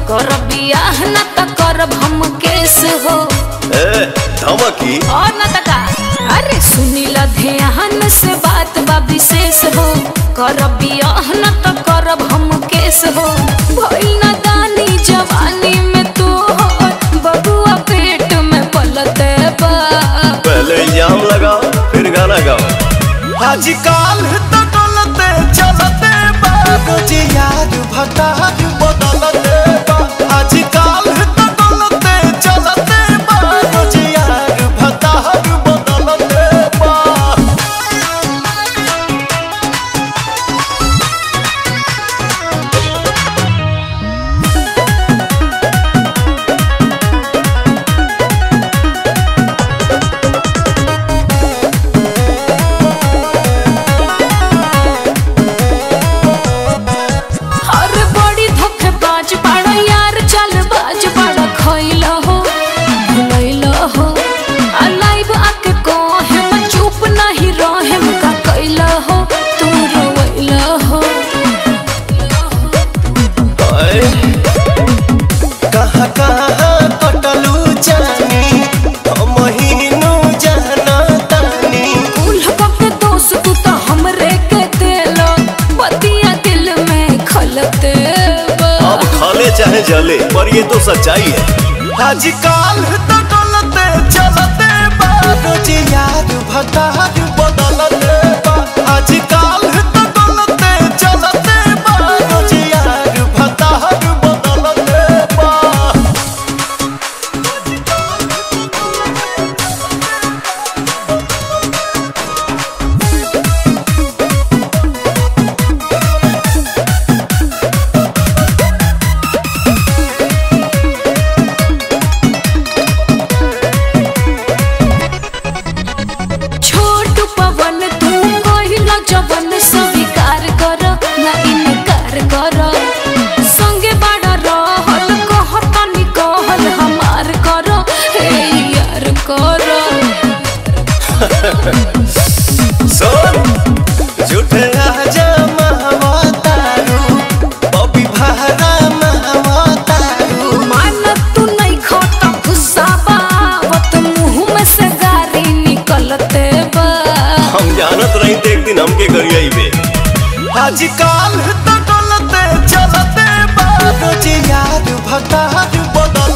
कर बियाह न त करब हम केस हो ए धमकी और न त का अरे सुनी ल ध्यान से बात बा विशेष हो कर बियाह न त करब हम केस हो भइल न दानी जवानी में तो बबुआ पेट में पलते बा पहले इल्जाम लगाओ फिर गाना गाओ आजकल तो डोलते चलते बाबूजी यार भतार बदलते बा आजकल तो डोलते चलते बाबूजी यार भतार बदलते बा अरे बड़ी धोखेबाज बाड़ा यार चल बाज बाड़ा खइल हो भुलैल हो आ लाइव आके कहे मैं चुप नहीं रहे का कैल हो तू रोइल हो अए, कहाँ कहाँ कटलू जानी महीनू जाना तानी उल्हा के दोस्त तू तो हमरे के दिल बतिया दिल में खलते बा। अब खाले चाहे जले पर ये तो सच्चाई है आजकल तो डोलते चलते बाबूजी यार भतार बदलते बा आजकल तो डोलते चलते बाबूजी यार भतार बदलते बा छोटू पवन तू कहिला जवन स्वीकार कर ना इनकार कर संगे बड़ा रहल कहतनी कहल हमार कर हे यार कर सुन झूठे आजा महवतारू बबी भारा महवतारू मान तू नहीं खाता गुस्सा बावत मुंह में से गारी निकलते बा हम जानत रही थे एक दिन हमके करिए बे आजकल तो डोलते चलते बाबूजी यार भतार बदल